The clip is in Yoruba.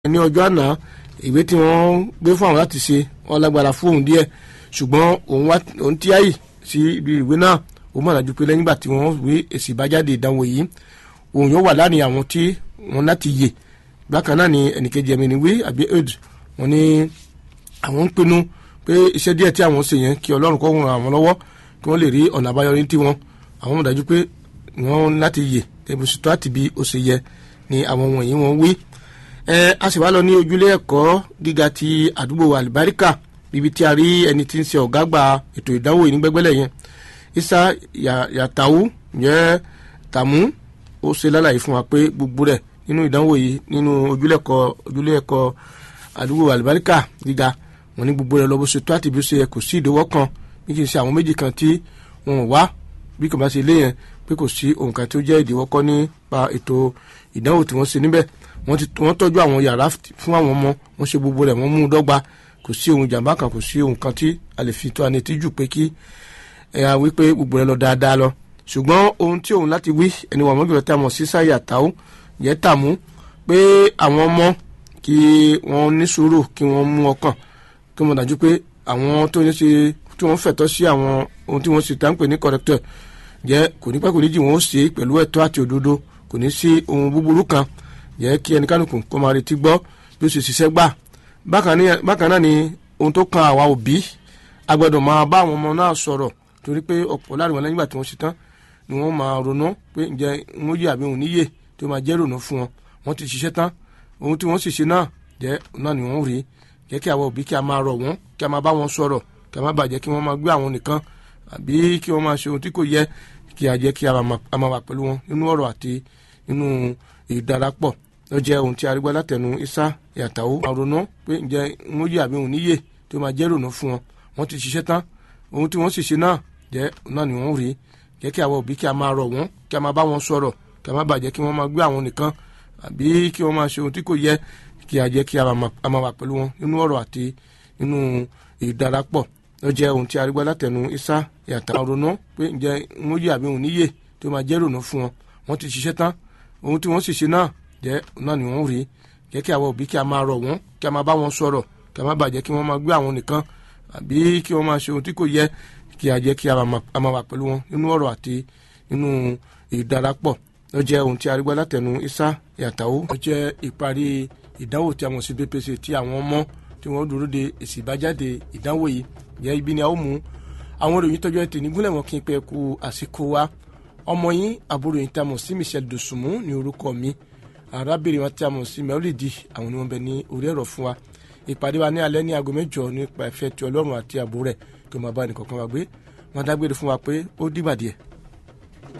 ní ọjọ́ àná ìwé tí wọ́n gbé fún àwọn láti ṣe wọ́n lágbára fún òun díẹ̀ ṣùgbọ́n òun wá òun tí àyè sí ibi ìwé náà ó mọ̀ dájú pé lẹ́yìn ìgbà tí wọ́n wé èsì ìbájáde ìdánwò yìí òun yóò wà láàrin àwọn tí wọ́n láti yè bákan náà ni ẹnìkejì ẹ̀mí ni wí àbí ed wọ́n ní àwọn ń pinnu pé iṣẹ́ díẹ̀ tí àwọn ṣe yẹn kí ọlọ́run kó ràn àwọn lọ́wọ́ kí wọ́n lè rí ọ̀nà àbáyọ ní tiwọn àwọn mọ̀ dájú pé wọ́n láti yè ẹ̀bùsùtò àti bí ó ṣe yẹ ni àwọn wọ̀nyí wọ́n wí ẹ a sì wá lọ ní ojúlé ẹ̀kọ́ gíga ti àdúgbò alibarika bíbi tí a rí ẹni tí ń ṣe ọ̀gá àgbà ètò ìdánwò yìí ní gbẹ́gbẹ́lẹ̀ yẹn isa yàtàwù yẹ tàmú ó ṣe lálàyé fún wa pé gbogbo rẹ̀ nínú ìdánwò yìí nínú ojúlé ẹ̀kọ́ ojúlé ẹ̀kọ́ àdúgbò alibarika gíga wọn ní gbogbo rẹ̀ lọ bó ṣe tó àti bí ó ṣe yẹ kò sí ìdíwọ́ kan bí kì í ṣe àwọn méjì kan tí wọn ò wá bí kò bá ṣe lé yẹn pé kò sí òǹkà tí ó jẹ́ ìdíwọ́ kọ́ nípa ètò ìdánwò tí wọ́n ṣe níbẹ̀ wọ́n ti wọ́n tọ́jú àwọn yàrá fún àwọn ọmọ wọ́n ṣe gbogbo rẹ̀ wọ́n mú un dọ́gba kò sí ohun ìjàmbá kan kò sí ohun kan tí a lè fi tó anetí jù pé kí ẹ á wí pé gbogbo rẹ̀ lọ dáadáa lọ ṣùgbọ́n ohun tí òun láti wí ẹni wà mọ́gìlọ́ tí a mọ̀ sí sáyà táwó yẹ tàmú pé àwọn ọmọ kí wọ́n ní sùúrù kí wọ́n mú ọkàn kí wọ́n dájú pé àwọn tó ní ṣe tí wọ́n fẹ̀tọ́ sí àwọn ohun tí wọ́n sì tá ń pè ní corrector jẹ́ kò ní pẹ́ kò ní jì wọ́n ó ṣe pẹ̀lú ẹ̀tọ́ àti òdodo kò ní sí ohun búburú kan yẹ kí ẹnikánukù kó máa retí gbọ́ bí ó ṣe ṣiṣẹ́ gbà bákan náà ni ohun tó kan àwa òbí a gbọ́dọ̀ máa bá àwọn ọmọ náà sọ̀rọ̀ torí pé ọ̀pọ̀ láàrin wọn lẹ́yìn ìgbà tí wọ́n ṣe tán ni wọ́n máa ronú pé ǹjẹ́ wọ́n yé àbí òun níyè tó máa jẹ́ ronú fún wọn wọ́n ti ṣiṣẹ́ tán ohun tí wọ́n sì ṣe náà jẹ́ náà ni wọ́n rí jẹ́ kí àwa òbí kí a máa rọ̀ wọ́n kí a máa bá wọn sọ̀rọ̀ kí a má bàjẹ́ kí wọ́n máa gbé àwọn nìkan àbí kí wọ́n máa ṣe ohun tí kò yẹ kí a jẹ́ kí a máa wà pẹ̀lú wọn nínú ọ̀rọ̀ àti nínú ìdarapọ̀ ó jẹ́ ohun tí arígbá látẹnu isa yàtàwó àrònú pé ǹjẹ́ wọ́n yé àbí òun níyè tó máa jẹ́ rònú fún wọn wọ́n ti ṣiṣẹ́ tán ohun tí wọ́n sì ṣe náà jẹ́ náà ni wọ́n rí jẹ́ kí àwọn òbí kí a máa rọ̀ wọ́n kí a máa bá wọn sọ̀rọ̀ kí a má bàjẹ́ kí wọ́n máa gbé àwọn nìkan àbí kí wọ́n máa ṣe ohun tí kò yẹ kí a jẹ́ kí a máa wà pẹ̀lú wọn nínú ọ̀rọ̀ àti nínú ìdarapọ̀ ó jẹ́ ohun tí arígbá látẹnu isa yàtàwó àrònú pé ǹjẹ́ wọ́n yé àbí òun níyè tó máa jẹ́ rònú fún wọn wọ́n ti ṣiṣẹ́ tán ohun tí wọ́n sì ṣe náà jẹ́ náà ni wọ́n rí jẹ́ kí àwọn òbí kí a máa rọ̀ wọ́n kí a máa bá wọn sọ̀rọ̀ kí a má bàjẹ́ kí wọ́n máa gbé àwọn nìkan àbí kí wọ́n máa ṣe ohun tí kò yẹ kí a jẹ́ kí a máa wà pẹ̀lú wọn nínú ọ̀rọ̀ àti nínú ìdarapọ̀ ó jẹ́ ohun tí arígbá látẹnu isa yàtàwó ó jẹ́ ìparí ìdánwò tí a mọ̀ sí BPC tí àwọn ọmọ tí wọ́n dúró de èsì ìbájáde ìdánwò yìí jẹ́ ibi ni a ó mú àwọn ìròyìn tọ́jú ẹ̀ tè ní gúnlẹ̀ wọn kí n pẹ́ ku àsìkò wa ọmọ yín àbúrò yìí tá a mọ̀ sí Michelle Dosunmu ní orúkọ mi arábìnrin wọn tí a mọ̀ sí mẹ́rìndì àwọn ni wọ́n bẹ ní orí ẹ̀rọ fún wa ìpàdé wa ní alẹ́ ní aago mẹ́jọ nípa ìfẹ́ ti ọlọ́run àti ààbò rẹ̀ kí wọ́n máa bá ẹnì kọ̀ọ̀kan wa gbé wọ́n dágbére fún wa pé ó dìgbà díẹ̀.